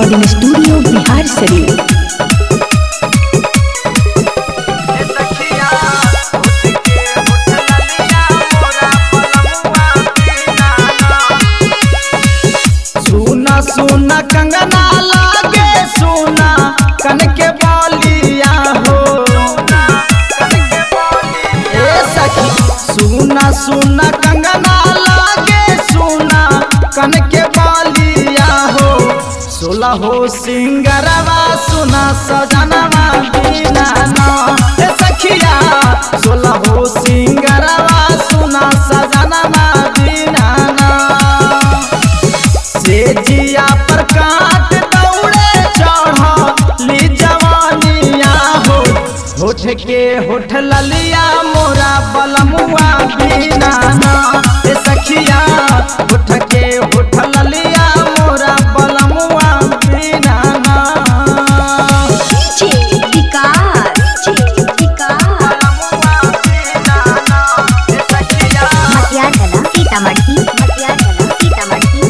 recording studio Bihar शरीफ सुना सुना कंगना लागे सुना कन के बालिया हो ए सखी सुना सुना कंगना लागे सुना कन के बालिया हो सोला हो सिंगरवा सुना सजनवा बिना ना ए सखिया सोला हो सिंगरवा सुना सजनवा बिना ना से जिया पर काट दौड़े चढ़ ली जवानिया हो होठ के होठ ललिया मोरा बलमुआ बिना ना ए सखिया होठ के होठ ललिया मोरा बलमुआ बिना ना बलमुआ बिना ना ए सखिया मटियागला सीतामढ़ी मटियागला सीतामढ़ी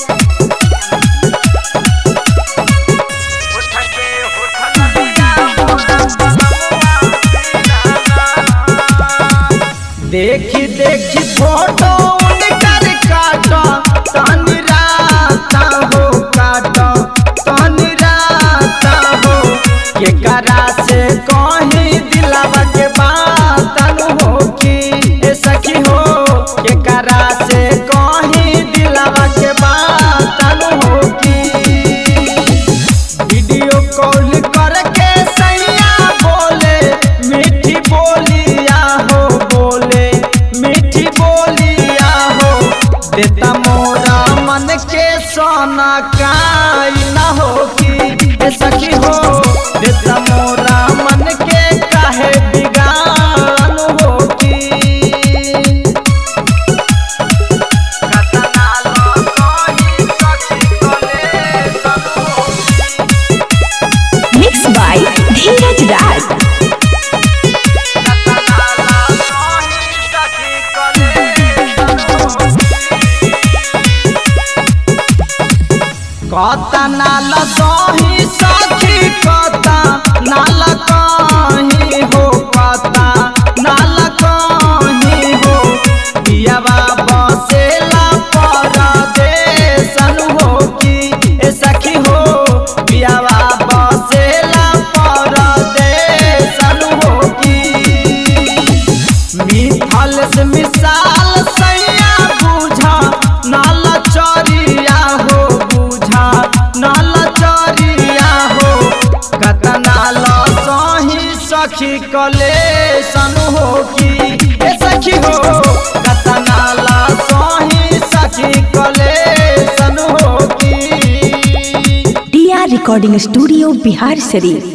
होठ के होठ ललिया मोरा बलमुआ बिना ना देखी देखी फोटो उनकर काटा तनी राता हो काटा तनी राता हो के करा से कहीं दिलावा के बात हो कि ए सखी हो के करा से कहीं दिलावा के बात हो कि वीडियो कॉल करके सैया बोले मीठी बोलिया हो बोले मीठी बोलिया हो देता मोरा मन के सोना काई ना हो कि ए सखी हो देता मोरा मन के काहे बिगान हो कि कतना लो सोही सखी कोले सनु मिक्स बाय धीरज राज कता नाल सही सखी कता नाल कहीं हो कता नाल कहीं हो पियावा बसेला परदेसन हो कि ए सखी हो पियावा बसेला परदेसन हो कि मिथल से मिसाल सैया बुझा नाल चरिया हो बुझा नाल चरिया हो कतना ल सही सखी कलेसन हो कि ए सखी हो कतना ल सही सखी कलेसन हो कि T R recording studio Bihar शरीफ